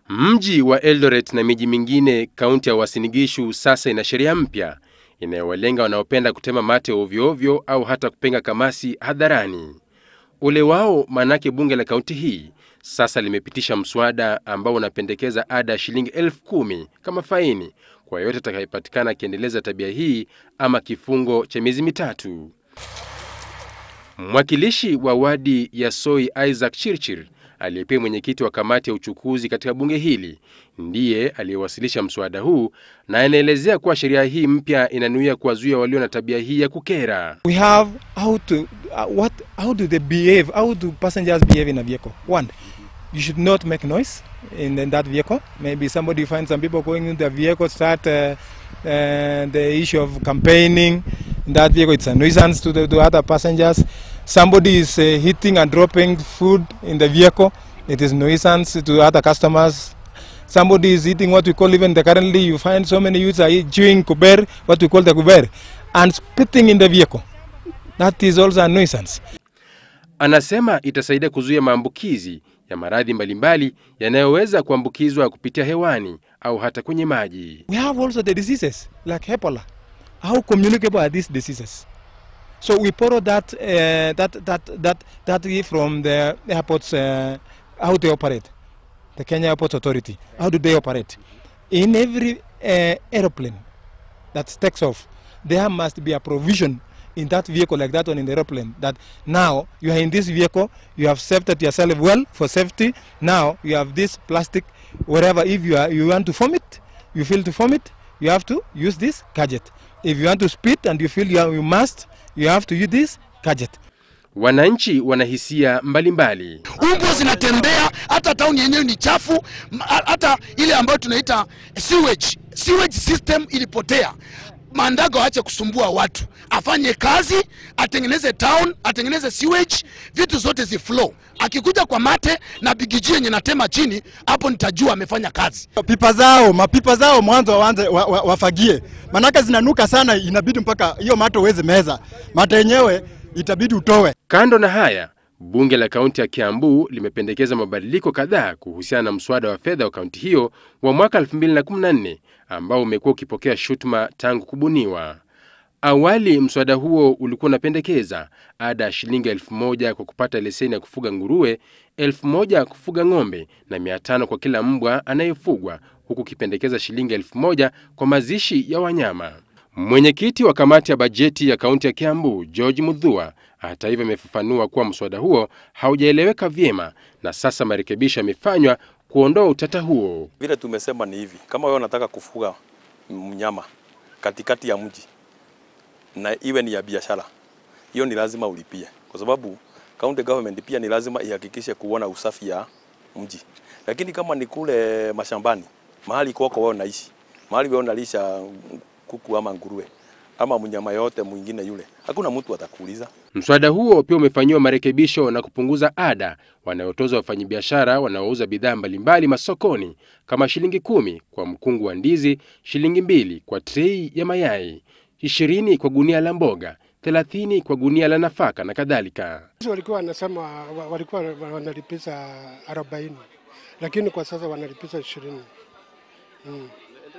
Mji wa Eldoret na miji mingine kaunti ya Uasin Gishu sasa ina sheria mpya inayowalenga wanaopenda kutema mate ovyo ovyo au hata kupenga kamasi hadharani. Ule wao manake bunge la kaunti hii sasa limepitisha mswada ambao unapendekeza ada ya shilingi elfu kumi kama faini kwa yeyote atakayepatikana akiendeleza tabia hii ama kifungo cha miezi mitatu. Mwakilishi wa wadi ya Soi Isaac Chirchir aliyepia mwenyekiti wa kamati ya uchukuzi katika bunge hili ndiye aliyewasilisha mswada huu na anaelezea kuwa sheria hii mpya inanuia kuwazuia walio na tabia hii ya kukera. We have how to uh, what how do they behave? How do passengers behave in a vehicle? One, you should not make noise in, in that vehicle. Maybe somebody finds some people going in the vehicle, start uh, uh, the issue of campaigning in that vehicle. It's a nuisance to the to other passengers. Somebody is uh, hitting and dropping food in the vehicle. It is nuisance to other customers. Somebody is eating what we call even the currently you find so many youths are eat- chewing kuber, what we call the kuber, and spitting in the vehicle. That is also a nuisance. Anasema itasaidia kuzuia maambukizi ya maradhi mbalimbali yanayoweza kuambukizwa kupitia hewani au hata kwenye maji. We have also the diseases like Ebola. How communicable are these diseases? So we borrow that uh, that that that that from the airports uh, how they operate, the Kenya Airports Authority. How do they operate? In every uh, aeroplane that takes off, there must be a provision in that vehicle like that one in the aeroplane that now you are in this vehicle you have safety yourself well for safety now you have this plastic wherever if you are you want to vomit you feel to vomit you have to use this gadget if you want to spit and you feel you, are, you must you have to use this gadget Wananchi wana hisia mbalimbali. Umbwa zinatembea, hata tauni yenyewe ni chafu, m- ha- hata ile ambayo tunaita sewage. Sewage system ilipotea. Mandago aache kusumbua watu, afanye kazi, atengeneze town, atengeneze sewage, vitu zote zi flow. Akikuja kwa mate na bigiji yenye natema chini, hapo nitajua amefanya kazi. pipa zao mapipa zao mwanzo waanze wa, wa, wafagie, manake zinanuka sana, inabidi mpaka hiyo mate uweze meza mate yenyewe itabidi utowe. Kando na haya, bunge la kaunti ya Kiambu limependekeza mabadiliko kadhaa kuhusiana na mswada wa fedha wa kaunti hiyo wa mwaka 2014 ambao umekuwa ukipokea shutuma tangu kubuniwa. Awali mswada huo ulikuwa unapendekeza ada ya shilingi elfu moja kwa kupata leseni ya kufuga nguruwe, elfu moja kufuga ng'ombe na mia tano kwa kila mbwa anayefugwa, huku ukipendekeza shilingi elfu moja kwa mazishi ya wanyama. Mwenyekiti wa kamati ya bajeti ya kaunti ya Kiambu, George Mudhua, hata hivyo amefafanua kuwa mswada huo haujaeleweka vyema na sasa marekebisho yamefanywa kuondoa utata huo. Vile tumesema ni hivi, kama wewe unataka kufuga mnyama katikati ya mji na iwe ni ya biashara, hiyo ni lazima ulipie, kwa sababu county government pia ni lazima ihakikishe kuona usafi ya mji. Lakini kama ni kule mashambani, mahali kwako wewe unaishi, mahali wewe unalisha kuku ama nguruwe ama mnyama yote mwingine yule, hakuna mtu atakuuliza. Mswada huo pia umefanyiwa marekebisho na kupunguza ada wanayotozwa wafanyabiashara wanaouza bidhaa mbalimbali masokoni kama shilingi kumi kwa mkungu wa ndizi, shilingi mbili kwa trei ya mayai, ishirini kwa gunia la mboga, thelathini kwa gunia la nafaka na kadhalika. Sasa walikuwa wanasema wa- walikuwa wanalipiza arobaini lakini kwa sasa wanalipiza ishirini mm.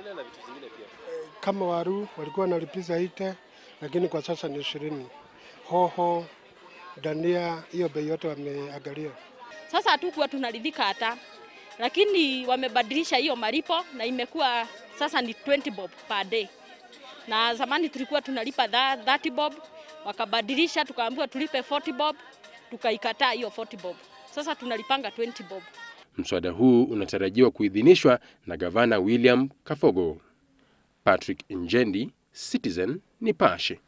Kama waru walikuwa wanalipiza ite lakini kwa sasa ni ishirini. Hoho, dania, hiyo bei yote wameangalia. Sasa hatukuwa tunaridhika hata, lakini wamebadilisha hiyo malipo na imekuwa sasa ni 20 bob per day, na zamani tulikuwa tunalipa tha- 30 bob, wakabadilisha tukaambiwa tulipe 40 bob, tukaikataa hiyo 40 bob. Sasa tunalipanga 20 bob. Mswada huu unatarajiwa kuidhinishwa na gavana William Kafogo. Patrick Njendi, Citizen Nipashe.